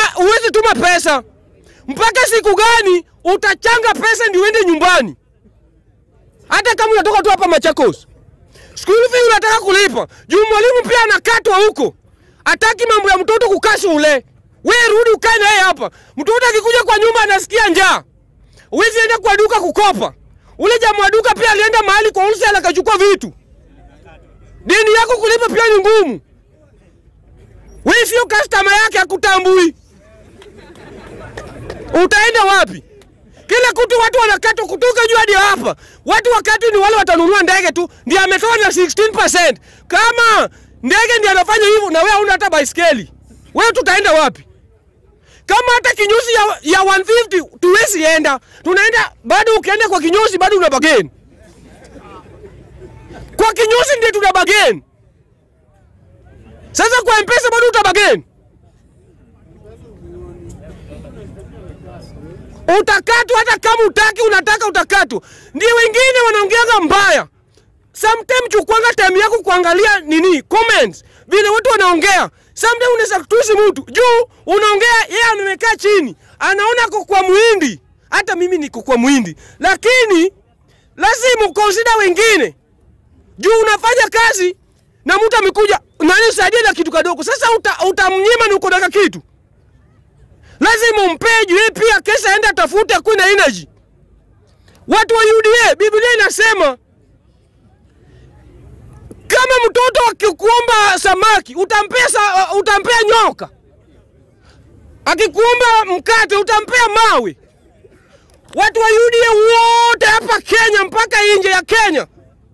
huwezi tuma pesa mpaka siku gani utachanga pesa ndio uende nyumbani? Hata kama unatoka tu hapa Machakos, school fee unataka kulipa juu mwalimu pia anakatwa huko, ataki mambo ya mtoto kukaa shule. Wewe rudi ukae na yeye hapa. Mtoto akikuja kwa nyumba anasikia njaa, huwezi enda kwa duka kukopa. Ule jamaa wa duka pia alienda mahali kwa wholesale akachukua vitu. Deni yako kulipa pia ni ngumu. Wewe sio customer yake, akutambui. Utaenda wapi? Kila kitu watu wanakatwa kutoka juu hadi hapa. Watu wakati ni wale watanunua ndege tu, ndiye ametoa na 16%. Kama ndege ndiye anafanya hivyo na wewe huna hata baiskeli, wewe tutaenda wapi? Kama hata kinyozi ya, ya 150 tuwezi enda, tunaenda bado. Ukienda kwa kinyozi bado una bageni, kwa kinyozi ndiye tuna bageni. Sasa kwa mpesa bado utabageni, utakatwa hata kama utaki, unataka utakatwa. Ndio wengine wanaongeanga mbaya. Sometimes chukwanga time yako kuangalia nini comments, vile watu wanaongea. Sometimes unaweza kutusi mtu juu unaongea, yeye amekaa chini, anaona ako kwa muhindi. Hata mimi niko kwa muhindi, lakini lazima ukonsida wengine juu unafanya kazi na mtu amekuja nani usaidie na kitu kadogo. Sasa utamnyima uta na uko na kitu, lazima umpee juu yeye pia kesha aende atafute akuwe na energy. Watu wa UDA, Biblia inasema kama mtoto akikuomba samaki utampea, sa, utampea nyoka, akikuomba mkate utampea mawe. Watu wa UDA wote hapa Kenya mpaka nje ya Kenya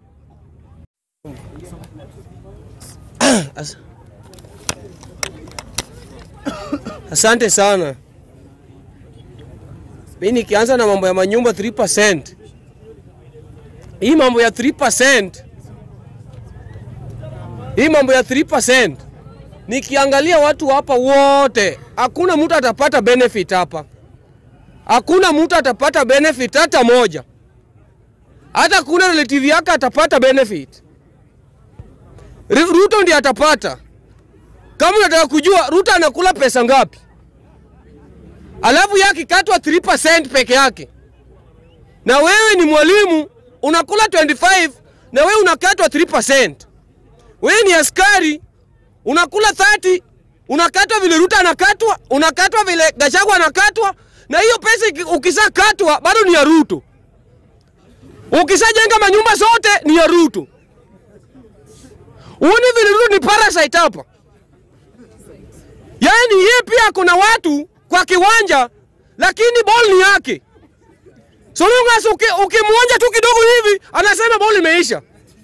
As asante sana. Mi nikianza na mambo ya manyumba 3%. Hii mambo ya 3%. Hii mambo ya 3%. Nikiangalia watu hapa wote, hakuna mtu atapata benefit hapa. Hakuna mtu atapata benefit hata moja. Hata kuna relative yake atapata benefit. Ruto ndiye atapata. Kama unataka kujua Ruto anakula pesa ngapi, alafu yake akikatwa 3% peke yake, na wewe ni mwalimu unakula 25 na wewe unakatwa 3%. Wewe ni askari unakula 30, unakatwa vile Ruto anakatwa, unakatwa vile Gachagua anakatwa, na hiyo pesa ukisakatwa bado ni ya Ruto. Ukisajenga manyumba zote ni ya Ruto. Uone vile Ruto ni parasite hapa. Yaani yeye pia kuna watu kwa kiwanja lakini ball ni yake. So long as ukimwonja tu kidogo hivi anasema ball imeisha.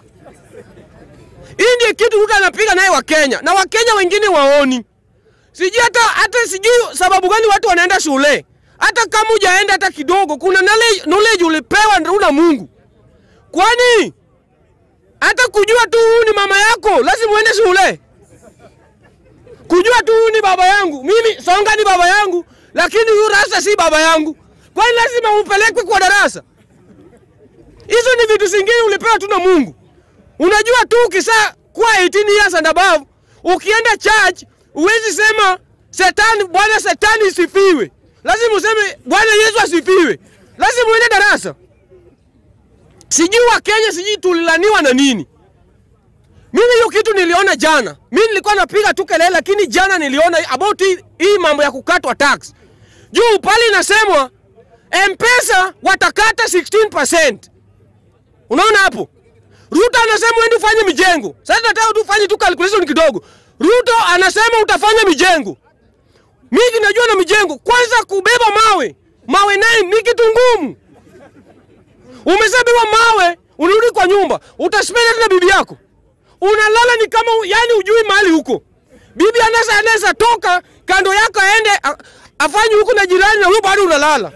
Hii ndiyo kitu Ruto anapiga naye wa Kenya na Wakenya wengine waoni. Sijui hata hata sijui sababu gani watu wanaenda shule. Hata kama hujaenda hata kidogo, kuna knowledge, knowledge ulipewa na Mungu. Kwani hata kujua tu huyu ni mama yako lazima uende shule. Kujua tu huyu ni baba yangu, mimi Songa ni baba yangu, lakini huyu Rasta si baba yangu, kwani lazima upelekwe kwa darasa? Hizo ni vitu zingine ulipewa tu na Mungu. Unajua tu ukisa kuwa 18 years and above, ukienda church uwezi sema setani, Bwana setani isifiwe. Lazima useme Bwana Yesu asifiwe. Lazima uende darasa. Sijui wa Kenya sijui tulilaniwa na nini. Mimi hiyo kitu niliona jana. Mimi nilikuwa napiga tu kelele lakini jana niliona about hii, hii mambo ya kukatwa tax. Juu pale inasemwa M-Pesa watakata 16%. Unaona hapo? Ruto anasema wewe ufanye mijengo. Sasa nataka tu ufanye tu calculation kidogo. Ruto anasema utafanya mijengo. Mimi najua na mijengo. Kwanza kubeba mawe. Mawe naye ni kitu ngumu. Umeshabewa mawe, unarudi kwa nyumba, utaspend na bibi yako. Unalala ni kama yani ujui mahali huko. Bibi anaweza anaweza toka kando yako aende afanye huko na jirani na wewe bado unalala.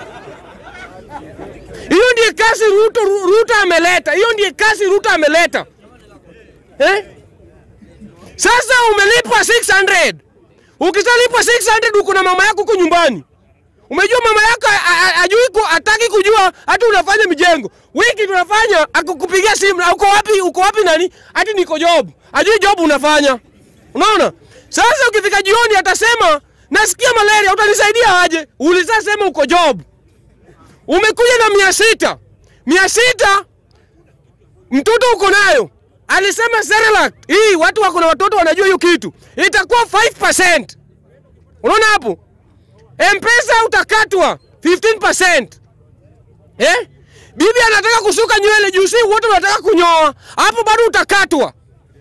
Hiyo ndiye kazi Ruto, Ruto ameleta. Hiyo ndiye kazi Ruto ameleta. Eh? Sasa umelipwa 600. Ukishalipwa 600 uko na mama yako huko nyumbani. Umejua mama yako ajui ataki kujua hata unafanya mijengo. Wiki tunafanya akukupigia simu uko wapi? Uko wapi nani? Hati niko job. Ajui job unafanya. Unaona? Sasa ukifika jioni atasema nasikia malaria, utanisaidia aje? Ulisasema uko job, umekuja na mia sita mia sita mtoto uko nayo, alisema Cerelac hii, watu wako na watoto wanajua hiyo kitu, itakuwa 5%. Unaona hapo, Mpesa utakatwa 15%. Eh? Bibi anataka kusuka nywele juu, si wote wanataka kunyoa, hapo bado utakatwa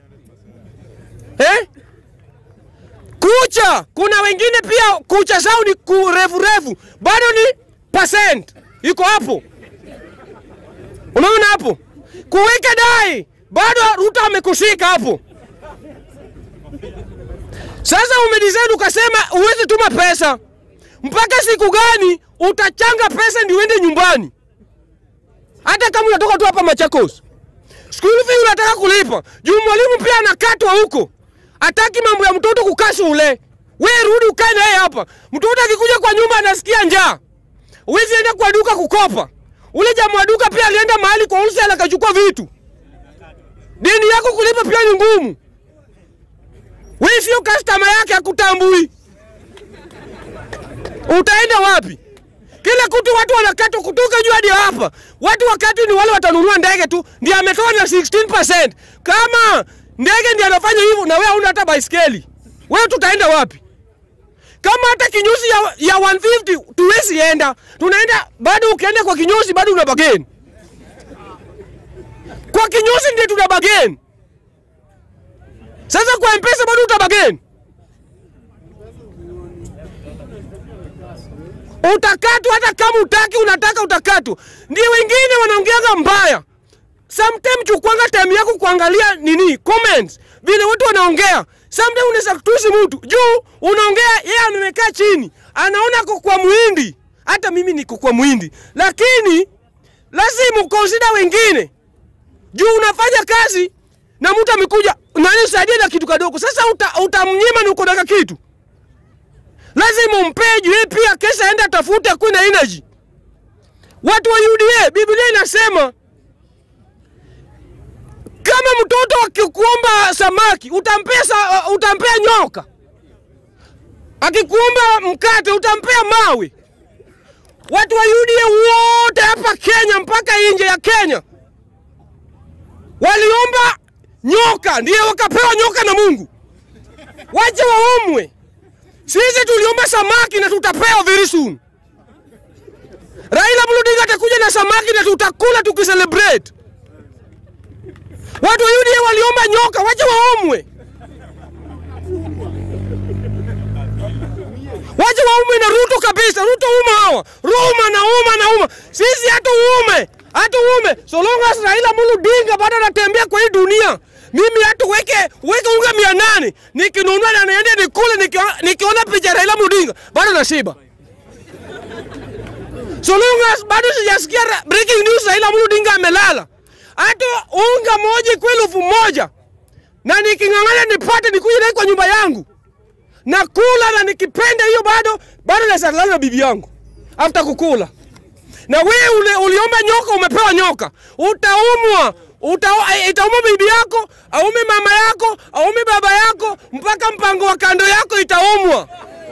eh? Kucha, kuna wengine pia kucha zao ni kurefu refu, bado ni percent iko hapo. Unaona hapo, kuweka dai bado Ruto amekushika hapo. Sasa umedesign ukasema uwezi tuma pesa, mpaka siku gani utachanga pesa ndio uende nyumbani? Hata kama unatoka tu hapa Machakos, school fee unataka kulipa juu mwalimu pia anakatwa huko, ataki mambo ya mtoto kukaa shule. We rudi ukae naye hapa. Mtoto akikuja kwa nyumba anasikia njaa, uwezi enda kwa duka kukopa. Ule jamaa wa duka pia alienda mahali kwa wholesale akachukua vitu. Deni yako kulipa pia ni ngumu. Wewe sio customer yake, akutambui. Utaenda wapi? Kila kitu watu wanakatwa kutoka juu hadi hapa. Watu wakati ni wale watanunua ndege tu, ndiye ametoa na 16%. Kama ndege ndiye anafanya hivyo na wewe huna hata baiskeli, wewe tutaenda wapi? Kama hata kinyozi ya, ya 150 tuwezi enda, tunaenda bado. Ukienda kwa kinyozi bado una bageni, kwa kinyozi ndiye tuna bageni. Sasa kwa mpesa bado uta bageni, utakatwa hata kama utaki, unataka utakatwa. Ndio wengine wanaongeaga mbaya. Sometime chukwanga time yako kuangalia nini comments, vile watu wanaongea. Sometimes unaweza kutusi mtu juu unaongea, yeye amekaa chini, anaona ako kwa muhindi. Hata mimi niko kwa muhindi, lakini lazima ukonsida wengine juu unafanya kazi na mtu amekuja nani usaidia na kitu kadogo. Sasa utamnyima uta na uko na kitu, lazima umpee juu yeye pia kesha aenda tafute akuwe na energy. Watu wa UDA, Biblia inasema kama mtoto akikuomba samaki utampea, sa, utampea nyoka. Akikuomba mkate utampea mawe. Watu wa UDA wote hapa Kenya mpaka nje ya Kenya waliomba nyoka, ndiye wakapewa nyoka na Mungu. Waje waumwe. Sisi tuliomba samaki na tutapewa very soon. Raila Odinga atakuja na samaki na tutakula tukicelebrate. Watu wa UDA waliomba nyoka, waje waumwe, waje waumwe na Ruto kabisa. Ruto uma hawa, Ruma na uma na uma, sisi hatu uume, hatu uume so long as Raila Odinga bado anatembea kwa hii dunia. Mimi hatu weke weke unga mia nane nikinunua na niende nikule, nikiona nikiona picha Raila Odinga bado nashiba. So long as bado sijasikia breaking news Raila Odinga amelala hata unga moja kwa elfu moja na niking'ang'ana nipate nikuje naye kwa nyumba yangu na kula na nikipenda hiyo bado bado nasalala na bibi yangu after kukula. Na wewe ule, uliomba nyoka umepewa nyoka, utaumwa uta, itauma bibi yako, aume mama yako, aume baba yako, mpaka mpango wa kando yako itaumwa.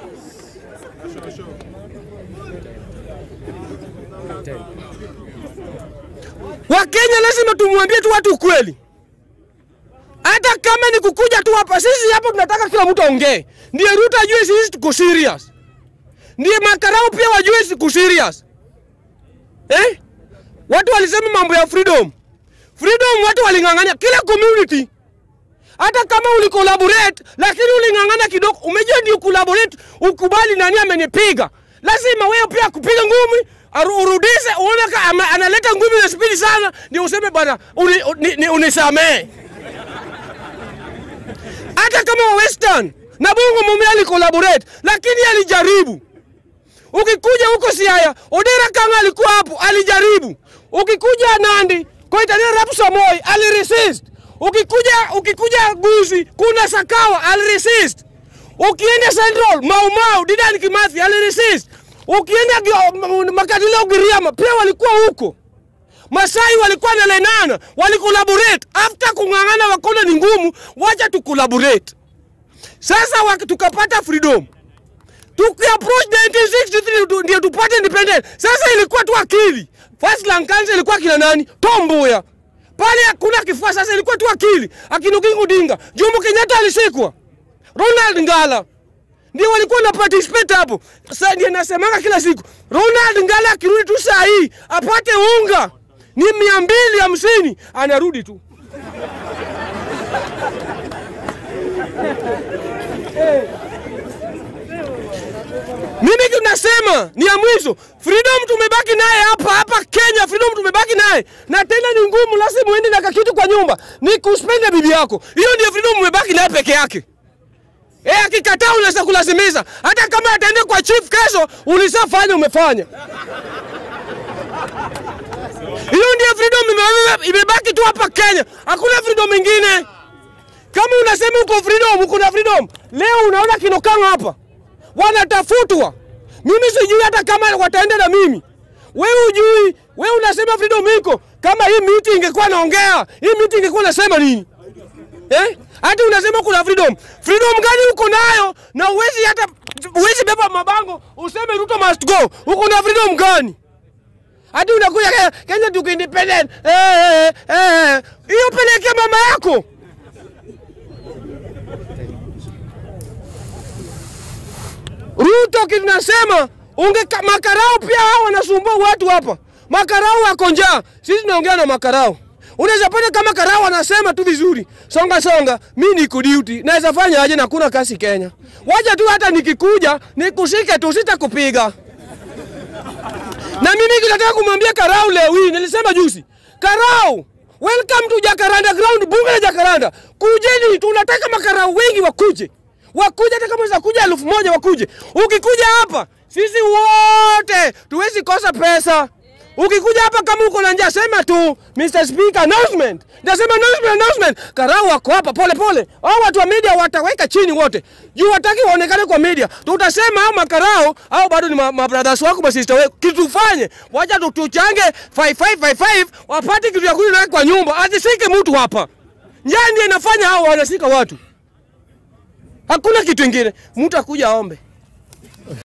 Wakenya lazima tumwambie tu watu ukweli, hata kama ni kukuja tu hapa. Sisi hapo tunataka kila mtu aongee, ndiye Ruto ajue sisi tuko serious, ndiye makarau pia wajue siku serious eh? Watu walisema mambo ya freedom, freedom, watu waling'ang'ania kila community hata kama ulicollaborate lakini uling'ang'ana kidogo. Umejua ndio collaborate, ukubali nani amenipiga, lazima wewe pia kupiga ngumi urudishe uone analeta ngumi na spidi sana, ndio useme bwana unisamee. Hata kama wa Western na Bongo mume alicollaborate, lakini alijaribu. Ukikuja huko Siaya, Odera Kanga alikuwa hapo, alijaribu. Ukikuja Nandi, Koitalina Arap Samoei aliresist. Ukikuja ukikuja Gusi, kuna Sakawa aliresist. Ukienda Central, Mau Mau, Dedan Kimathi aliresist. Ukienda Makadilio Giriama pia walikuwa huko. Masai walikuwa na lenana, walikolaborate. After kung'ang'ana wakona ni ngumu, wacha tukolaborate. Sasa tukapata freedom, tukiapproach 1963 tu- ndio tupate independent. Sasa ilikuwa tu akili. First Lankanza ilikuwa kina nani? Tom Mboya. Pale hakuna kifua, sasa ilikuwa tu akili. Akina Oginga Odinga, Jomo Kenyatta alishikwa, Ronald Ngala ndio walikuwa na participate hapo. Sasa ndiye nasemanga kila siku, Ronald Ngala akirudi tu saa hii apate unga ni mia mbili hamsini anarudi tu. Mimi tunasema ni ya mwisho. Freedom tumebaki naye hapa hapa Kenya, freedom tumebaki naye, na tena ni ngumu, lazima uende na kakitu kwa nyumba, ni kuspenda bibi yako. Hiyo ndio freedom umebaki naye peke yake. Eh, akikataa unaweza kulazimisha. Hata kama ataenda kwa chief kesho, ulishafanya umefanya. Hiyo ndio freedom ime- imebaki tu hapa Kenya. Hakuna freedom ingine. Kama unasema uko freedom, uko na freedom. Leo unaona kinokanga hapa. Wanatafutwa. Mimi sijui hata kama wataenda na mimi. Wewe ujui, wewe unasema freedom iko. Kama hii miti ingekuwa naongea, hii miti ingekuwa nasema nini? Eh? Hata unasema kuna freedom. Freedom gani uko nayo? Na uwezi hata uwezi beba mabango useme Ruto must go. Uko na freedom gani? Hata unakuja Kenya, Kenya tuko independent. Eh eh eh. Hiyo pelekea mama yako. Ruto kitu nasema unge makarao pia hao wanasumbua watu hapa. Makarao wako njaa. Sisi tunaongea na makarao. Unaweza pata kama karao anasema tu vizuri. Songa songa, mimi niko duty. Naweza fanya aje na kuna kasi Kenya. Wacha tu hata nikikuja nikushike tu sitakupiga. Na mimi kinataka kumwambia Karau leo hii, nilisema juzi. Karau, welcome to Jacaranda ground, bunge la Jacaranda. Kujeni, tunataka makarau wengi wakuje. Wakuje hata kama unaweza kuja elfu moja wakuje. Ukikuja hapa, sisi wote tuwezi kosa pesa. Ukikuja hapa kama uko na njaa sema tu Mr. Speaker announcement. Nasema announcement announcement. Karau wako hapa pole pole. Hao watu wa media wataweka chini wote. Juu wataki waonekane kwa media. Tutasema hao makarao au bado ni ma, ma brothers wako ma sister wako. Kitu tufanye. Wacha tu- tuchange 5555 wapate kitu ya kunywa kwa nyumba. Asishike mtu hapa. Njaa ndiye inafanya hao wanashika watu. Hakuna kitu kingine. Mtu akuja aombe.